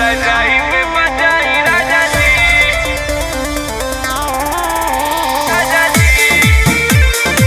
रजाई में बजाई राजा जी राजा जी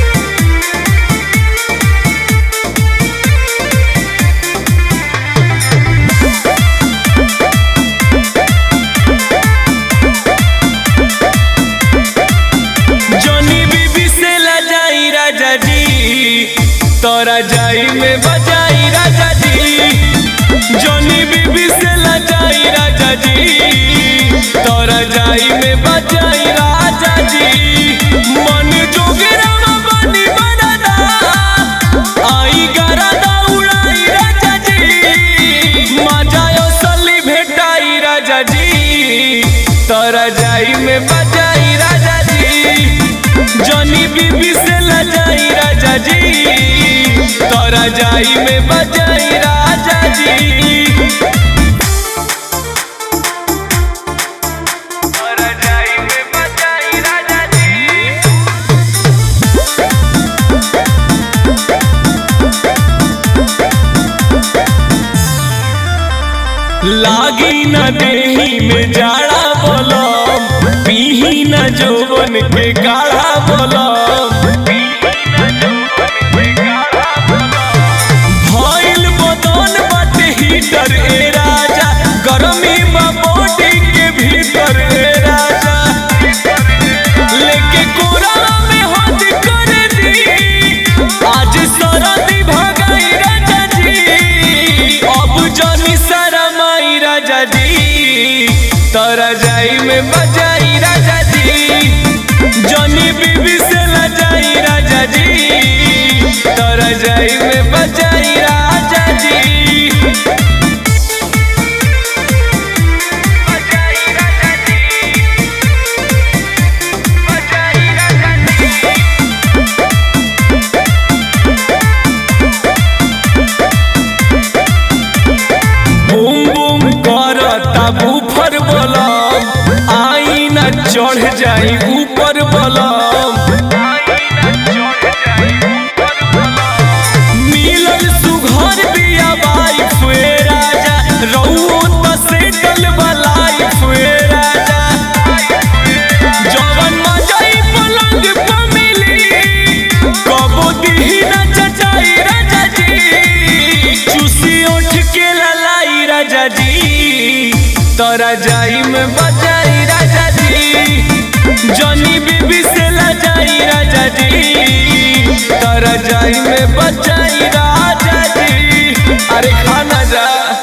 जोनी बीबी से लजाई राजा जी तोरा जाई में बजाई राजा जी जोनी बीबी से लजाई राजा जी तोरा जाई में बजाई राजा जी मन जोगरामा बनी बनदा आई गरदा उड़ाई राजा जी मजायो सली भेटाई राजा जी तोरा जाई में बजाई राजा जी जनी बीबी से लजाई राजा जी तोरा जाई में बजाई राजा जी तोरा जाई में बजाई राजा जी लागी न देही में जाड़ा बोलम पीही न जोवन के गाढ़ा बोलम भइल बदन बाटे हीटर ए राजा गरमी बा बॉडी के भीतर ए राजा लेके कोरा में हाथ कर दी आज सरदी भगाई राजा जी अब जनी शरमाई राजा जी तोरा जाई में बजाई राजा जी जनी बीबी से लजाई राजा जी तोरा जाई में बजाई राजा जी बजाई राजा जी बजाई राजा जी बूम बूम करता बूफर बलम आई न चढ़ जाई ऊपर बलम मिलल सुघर बिया वाइफ ए राजा रउओ त सेटल बलाइफ ए राजा जवन मजाई पलंग पे मिली कबो दिही न चचाई राजा जी चूसी उठ के ललाई राजा जी तोरा जाई में बजाई राजा जी जनी बीबी से लजाई राजा जी तोरा जाई में बजाई राजा जी अरे खाना जा